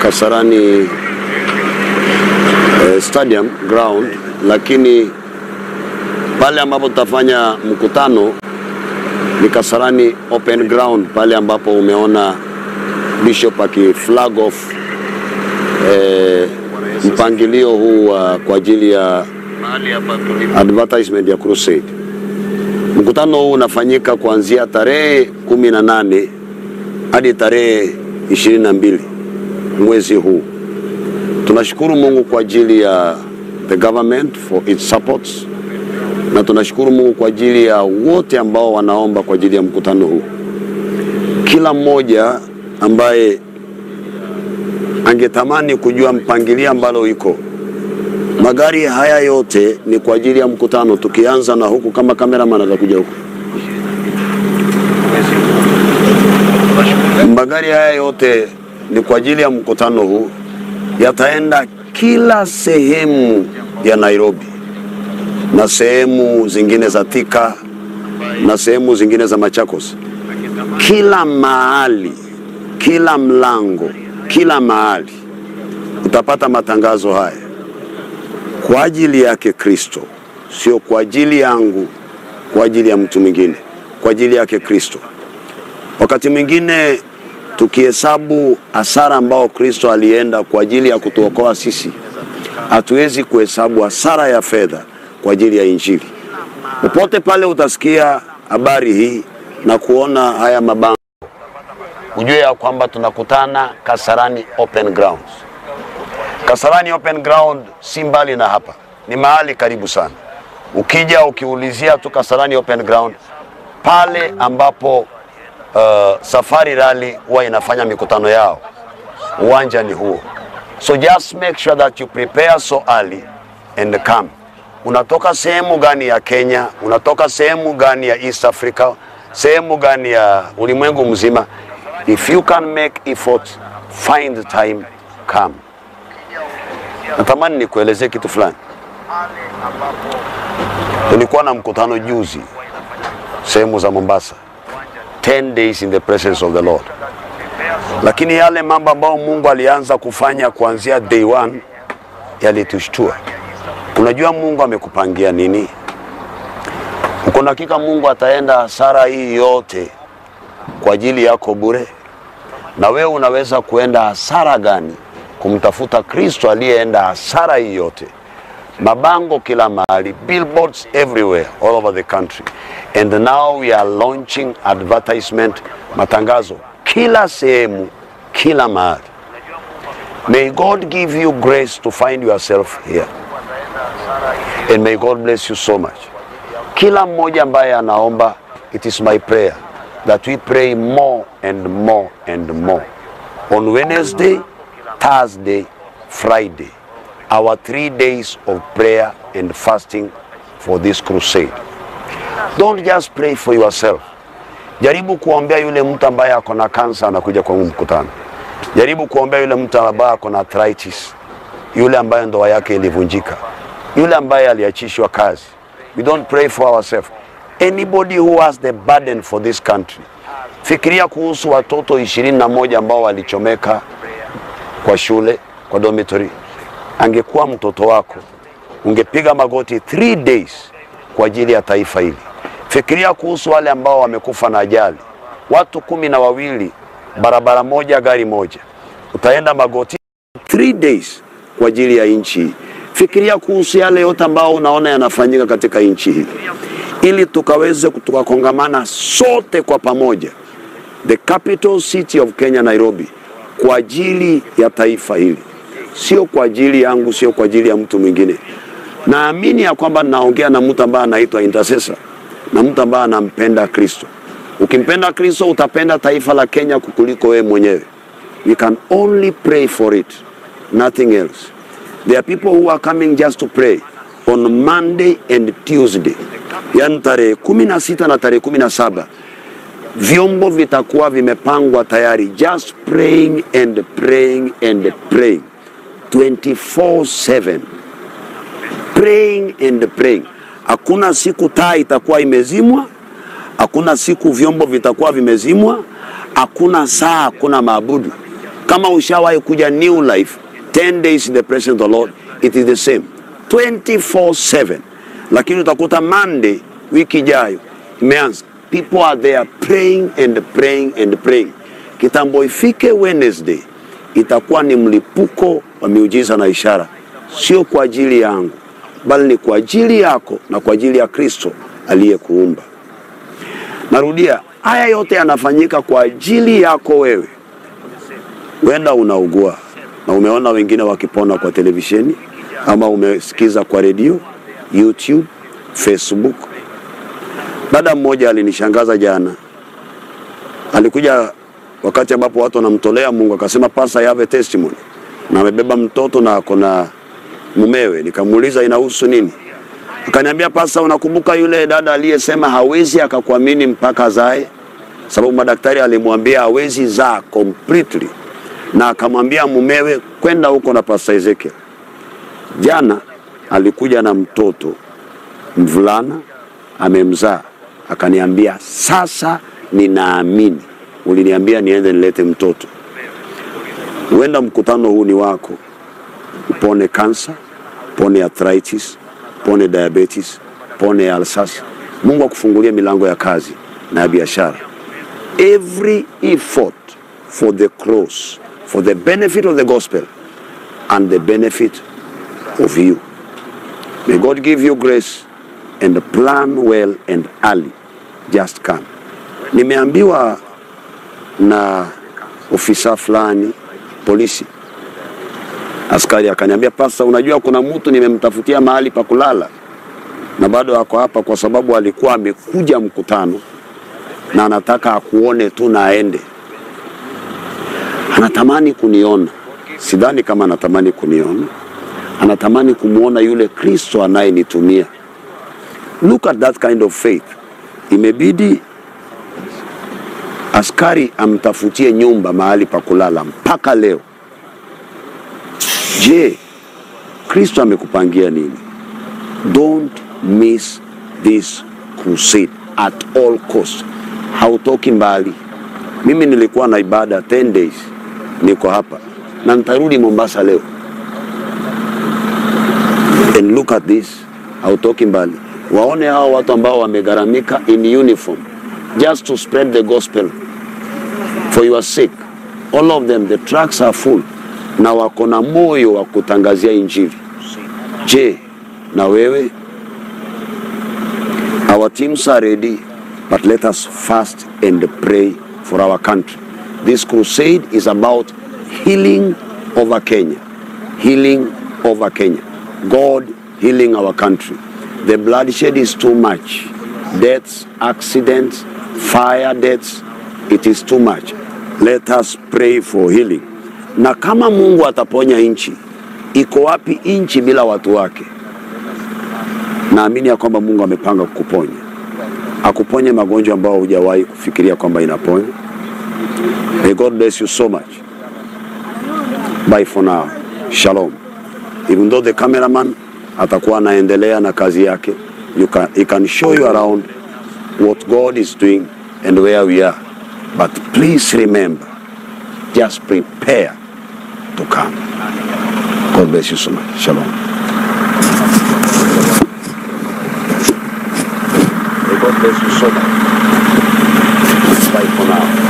Kasarani eh, stadium ground, lakini pale ambapo tutafanya mkutano ni Kasarani open ground, pale ambapo umeona Bishop akiflag off eh, mpangilio huu wa kwa ajili ya advertisement ya crusade. Mkutano huu unafanyika kuanzia tarehe kumi na nane hadi tarehe ishirini na mbili mwezi huu. Tunashukuru Mungu kwa ajili ya the government for its supports, na tunashukuru Mungu kwa ajili ya wote ambao wanaomba kwa ajili ya mkutano huu. Kila mmoja ambaye angetamani kujua mpangilio ambalo iko magari haya yote ni kwa ajili ya mkutano, tukianza na huku, kama kameraman atakuja huku. Magari haya yote ni kwa ajili ya mkutano huu, yataenda kila sehemu ya Nairobi na sehemu zingine za Thika na sehemu zingine za Machakos, kila mahali, kila mlango, kila mahali utapata matangazo haya kwa ajili yake Kristo, sio kwa ajili yangu, kwa ajili ya mtu mwingine, kwa ajili yake Kristo. Wakati mwingine tukihesabu hasara ambao Kristo alienda kwa ajili ya kutuokoa sisi, hatuwezi kuhesabu hasara ya fedha kwa ajili ya Injili. Popote pale utasikia habari hii na kuona haya mabango, ujue ya kwamba tunakutana Kasarani Open Grounds. Kasarani Open Ground si mbali na hapa, ni mahali karibu sana. Ukija ukiulizia tu Kasarani Open Ground, pale ambapo uh, Safari Rally huwa inafanya mikutano yao, uwanja ni huo. So just make sure that you prepare so early and come. Unatoka sehemu gani ya Kenya? Unatoka sehemu gani ya East Africa? Sehemu gani ya ulimwengu mzima? If you can make effort, find the time, come. Natamani nikuelezee kitu fulani. Tulikuwa na mkutano juzi sehemu za Mombasa, 10 days in the presence of the Lord, lakini yale mambo ambayo Mungu alianza kufanya kuanzia day one yalitushtua. Unajua Mungu amekupangia nini? Uko na hakika Mungu ataenda hasara hii yote kwa ajili yako bure? Na wewe unaweza kuenda hasara gani kumtafuta Kristo aliyeenda hasara hii yote? Mabango kila mahali, billboards everywhere all over the country. And now we are launching advertisement, matangazo kila sehemu, kila mahali. May God give you grace to find yourself here. And may God bless you so much. Kila mmoja ambaye anaomba, it is my prayer that we pray more and more and more. On Wednesday, Thursday, Friday, our three days of prayer and fasting for this crusade. Don't just pray for yourself. Jaribu kuombea yule mtu ambaye ako na kansa anakuja kwa huu mkutano. Jaribu kuombea yule mtu ambaye ako na arthritis, yule ambaye ndoa yake ilivunjika, yule ambaye aliachishwa kazi. We don't pray for ourselves. Anybody who has the burden for this country. Fikiria kuhusu watoto ishirini na moja ambao walichomeka kwa shule, kwa dormitory. Angekuwa mtoto wako, ungepiga magoti three days kwa ajili ya taifa hili. Fikiria kuhusu wale ambao wamekufa na ajali, watu kumi na wawili, barabara moja, gari moja, utaenda magoti three days kwa ajili ya nchi hii. Fikiria kuhusu yale yote ambao unaona yanafanyika katika nchi hii, ili tukaweze tukakongamana sote kwa pamoja, the capital city of Kenya, Nairobi, kwa ajili ya taifa hili, sio kwa ajili yangu, sio kwa ajili ya mtu mwingine. Naamini ya kwamba naongea na mtu ambaye anaitwa intercessor na mtu ambaye anampenda Kristo. Ukimpenda Kristo utapenda taifa la Kenya kukuliko wewe mwenyewe. We can only pray for it, nothing else. There are people who are coming just to pray on Monday and Tuesday, yaani tarehe kumi na sita na tarehe kumi na saba vyombo vitakuwa vimepangwa tayari, just praying and praying and praying 24/7 praying and praying. Hakuna siku taa itakuwa imezimwa, hakuna siku vyombo vitakuwa vimezimwa, hakuna saa, hakuna maabudu. kama ushawahi kuja new life 10 days in the presence of the lord it is the same 24/7 lakini utakuta monday wiki ijayo imeanza people are there praying and praying and praying kitambo ifike wednesday itakuwa ni mlipuko wa miujiza na ishara sio kwa ajili yangu bali ni kwa ajili yako na kwa ajili ya kristo aliyekuumba narudia haya yote yanafanyika kwa ajili yako wewe huenda unaugua na umeona wengine wakipona kwa televisheni ama umesikiza kwa redio youtube facebook dada mmoja alinishangaza jana alikuja wakati ambapo watu wanamtolea mungu akasema pasa I have a testimony na amebeba mtoto na ako na mumewe nikamuuliza inahusu nini akaniambia pasa unakumbuka yule dada aliyesema hawezi akakuamini mpaka zae sababu madaktari alimwambia hawezi zaa completely na akamwambia mumewe kwenda huko na pasta Ezekiel. Jana alikuja na mtoto mvulana amemzaa, akaniambia sasa ninaamini, uliniambia niende nilete mtoto. Huenda mkutano huu ni wako, upone kansa, pone arthritis, pone diabetes, pone alsas. Mungu akufungulie milango ya kazi na ya biashara. Every effort for the cross, for the benefit of the gospel and the benefit of you. May God give you grace and plan well and early. Just come. Nimeambiwa na ofisa fulani polisi, askari akaniambia, pasta, unajua kuna mtu nimemtafutia mahali pa kulala na bado ako hapa kwa sababu alikuwa amekuja mkutano na anataka akuone tu na aende. Anatamani kuniona, sidhani kama anatamani kuniona, anatamani kumwona yule Kristo anayenitumia. Look at that kind of faith. Imebidi askari amtafutie nyumba mahali pa kulala mpaka leo. Je, Kristo amekupangia nini? Don't miss this crusade at all cost. Hautoki mbali. Mimi nilikuwa na ibada 10 days, niko hapa na nitarudi Mombasa leo. And look at this, hautoki mbali. Waone hao watu ambao wamegharamika in uniform just to spread the gospel for your sake. All of them, the trucks are full na wako na moyo wa kutangazia injili. Je, na wewe? Our teams are ready, but let us fast and pray for our country. This crusade is about healing over Kenya. Healing over Kenya. God healing our country. The bloodshed is too much. Deaths, accidents, fire deaths, it is too much. Let us pray for healing. Na kama Mungu ataponya nchi, iko wapi nchi bila watu wake? Naamini ya kwamba Mungu amepanga kukuponya, akuponye magonjwa ambayo hujawahi kufikiria kwamba inaponya. May God bless you so much. Bye for now. Shalom. Even though the cameraman atakuwa anaendelea na kazi yake, you can, he can show you around what God is doing and where we are. But please remember, just prepare to come. God bless you so much. Shalom. May God bless you so much. Bye for now.